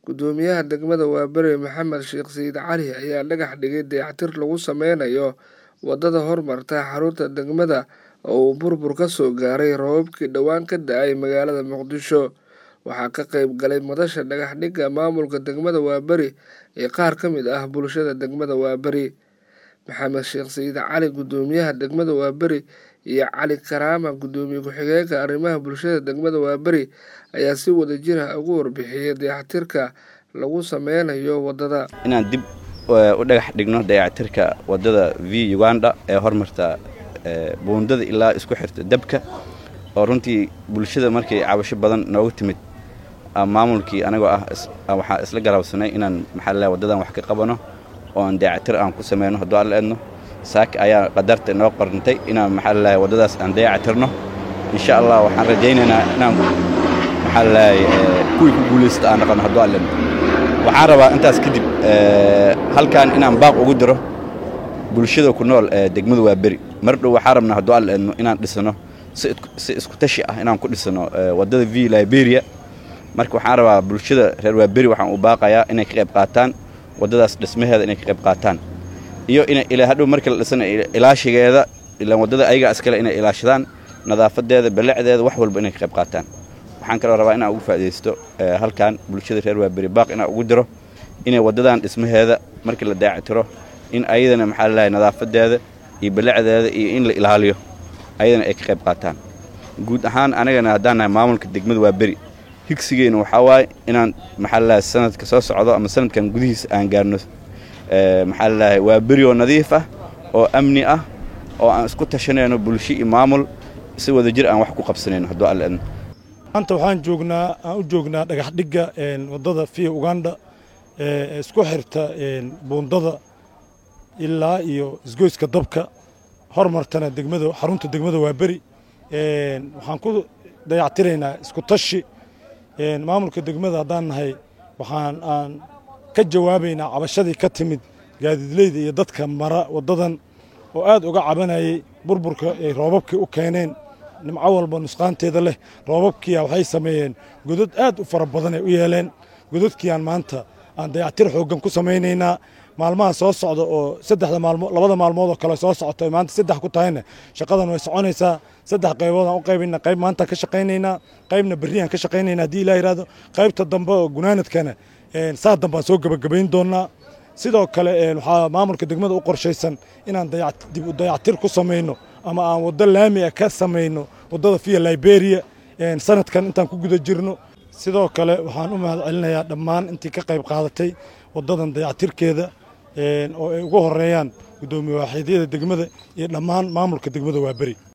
Guddoomiyaha degmada Waaberi Maxamed Sheekh Sayid Cali ayaa dhagax dhigay dayactir lagu sameynayo wadada hormarta xarunta degmada oo uu burbur ka soo gaaray roobabkii dhowaan ka da'ay magaalada Muqdisho. Waxaa ka qayb galay madasha dhagax dhigga maamulka degmada Waaberi iyo qaar ka mid ah bulshada degmada Waaberi. Maxamed Sheekh Sayid Cali Guddoomiyaha degmada Waaberi iyo Cali Karaama Guddoomiye ku-xigeenka arrimaha bulshada degmada Waaberi ayaa si wadajir ah uga warbixiyay dayactirka lagu sameynayo wadada. inaan dib u dhagax dhigno dayactirka wadada v uganda ee hormarta buundada ilaa isku xirta dabka oo runtii bulshada markay cabasho badan nooga timid maamulkii anagoo ah waxaa isla garaabsanay inaan maxaa lalahay wadadan wax ka qabano oo aan dayactir aan ku sameyno hadduu alla eedno saaka ayaa qadarta noo qorantay inaan maxaa lalahay waddadaas aan dayactirno insha allah waxaan rajaynaynaa inaan maxaa lalahay kuwii ku guulaysta aan dhaqano hadduu alla eedno waxaan rabaa intaas kadib halkan inaan baaq ugu diro bulshada ku nool ee degmada Waaberi mar dhow waxaan rabnaa hadduu alla eedno inaan dhisano si isku tashi ah inaan ku dhisano waddada v liberia marka waxaan rabaa bulshada reer Waaberi waxaan u baaqayaa inay ka qayb qaataan waddadaas dhismaheeda inay ka qayb qaataan iyo inay ilaa hadhow marka la dhisana ilaashigeeda ilaan waddada ayaga iskale inay ilaashadaan nadaafadeeda balecdeeda wax walba inay ka qayb qaataan waxaan kaloo rabaa inaan ugu faa'iidaysto halkan bulshada reer Waaberi baaq inaan ugu diro inay waddadan dhismaheeda markii la dayactiro in ayadana maxaa la leeyahay nadaafadeeda iyo balecdeeda iyo in la ilaaliyo ayadana ay ka qayb qaataan guud ahaan anagana haddaan nahay maamulka degmada Waaberi higsigeena waxaa waaye inaan maxaa la leeyahay sanadka soo socdo ama sanadkan gudihiisa aan gaarno maxaa la leeyahay Waaberi oo nadiif ah oo amni ah oo aan isku tashanayno bulsho iyo maamul si wadajir aan wax ku qabsanayno hadduu alla idmo maanta waxaan joognaa aan u joognaa dhagax dhigga waddada via uganda ee isku xirta buundada ilaa iyo isgoyska dabka hormartana degmada xarunta degmada Waaberi waxaan ku dayactiraynaa isku tashi maamulka degmada haddaan nahay waxaan aan ka jawaabaynaa cabashadii ka timid gaadiidleyda iyo dadka mara waddadan oo aad uga cabanayay burburka ay roobabkii u keeneen nimco walba nusqaanteeda leh roobabkiia waxay sameeyeen godad aad u fara badan ay u yeeleen godadkiiaan maanta aan dayactir xooggan ku samaynaynaa maalmaha soo socda oo saddexda maalmood labada maalmood oo kale soo socota ay maanta saddex ku tahayna shaqadan way soconaysaa saddex qaybood aan u qaybina qayb maanta ka shaqaynaynaa qaybna berriyan ka shaqaynaynaa haddii ilaah yidhahdo qaybta dambe oo gunaanadkana saa dambe aan soo gebagabayn doonnaa sidoo kale waxaa maamulka degmada u qorshaysan inaan dib u dayactir ku samayno ama aan waddo laami ah ka samayno waddada via liberia sanadkan intaan ku guda jirno sidoo kale waxaan u mahad celinayaa dhammaan intii ka qayb qaadatay waddadan dayactirkeeda oo ay ugu horeeyaan guddoomiye waaxiidyada degmada iyo dhammaan maamulka degmada Waaberi